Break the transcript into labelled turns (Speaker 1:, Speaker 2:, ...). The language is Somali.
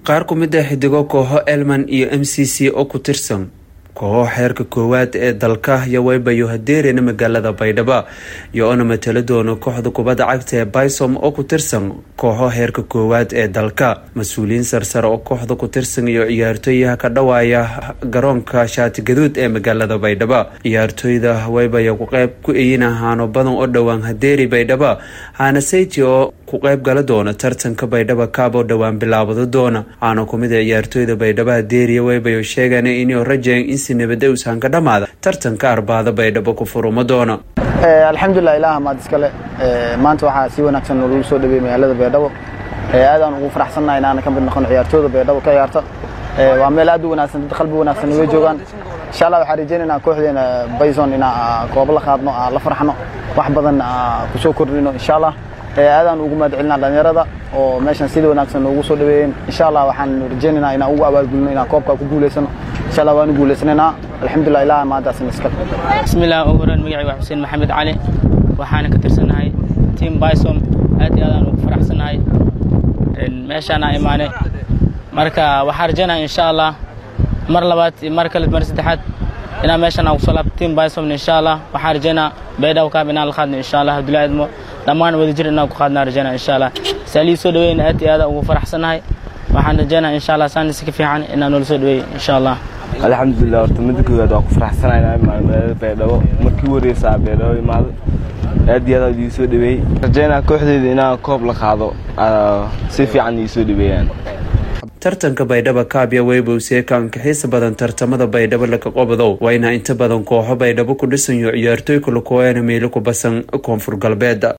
Speaker 1: qaar ku mid ah xidigo kooxo elman iyo m c c oo ku tirsan kooxo xeerka koowaad ee dalka yoweybayo hadeerina magaalada baydhabo iyo oona matalo doono kooxda kubadda cagta ee bysom oo ku tirsan kooxo heerka koowaad ee dalka mas-uuliyiin sarsare oo kooxda ku tirsan iyo ciyaartooyaha ka dhawaaya garoonka shaati gaduud ee magaalada baydhabo ciyaartooyda weybaya ku qeyb ku eyin ahaano badan oo dhowaan hadeeri baydhabo haana seyti oo ku qeyb gala doona tartanka baydhabo kaab oo dhowaan bilaabado doona aana kumid a ciyaartooyda baydhabo hadeeriya weybayo sheegan inuu rajayn in si nabada usaan ka dhamaada tartanka arbaada baydhabo ku furuma doona
Speaker 2: alxamdulilah ilaah maad iskale maanta waxaa si wanaagsan lagu soo dhaweeyey magaalada baydhabo aadaan ugu faraxsannahay inaana ka mid noqon ciyaartooyda baydhabo ka ciyaarta waa meel aad u wanaagsan dad qalbi wanaagsan way joogaan insha allah waxaan rajeynaynaa kooxdeena bayson inaa koobo la qaadno aan la farxno wax badan kusoo kordhino insha allah aadaan ugu mahad celinaa dhalinyarada oo meeshan sida wanaagsan noogu soo dhaweeyeen insha allah waxaan rajeynaynaa inaan ugu abaalgulino inaan koobka ku guulaysano insha allah waanu guulaysanaynaa alxamdulilah ilaah maantaasna iska
Speaker 3: bismillah ugu horeyn magacayga waa xuseen maxamed cali waxaana ka tirsanahay team bysom aad iyo aadaan ugu faraxsanahay meeshaana imaane marka waxaan rajeynaya insha allah mar labaad iyo mar kale mar saddexaad inaan meeshaan aan kusoo laabto team bysom insha allah waxaan rajeynaa baydhabo kaab inaan la qaadno insha allah abdullahi admo dhammaan wadajir inaan ku qaadnaa rajeynaa insha allah saalii soo dhaweyn aad iyo aadaan ugu faraxsanahay waxaan rajeynaa insha allah saan si ka fiican inaan noola soo dhaweey insha allah
Speaker 4: alxamdulilah horta midda koowaad waa ku faraxsanahay inaan imaado magaalada baydhabo markii wareysaa baydhabo imaado aad iyo aad aad ii soo dhaweeyey rajeynaa kooxdeeda inaan koob la qaado si fiican ii soo dhaweeyaan
Speaker 1: tartanka baydhabo kaabya weybowsee kaankaxiisa badan tartamada baydhabo laga qobadow waa inaa inta badan kooxo baydhabo ku dhisanyo ciyaartooy kala kooyana meelo ku basan koonfur galbeed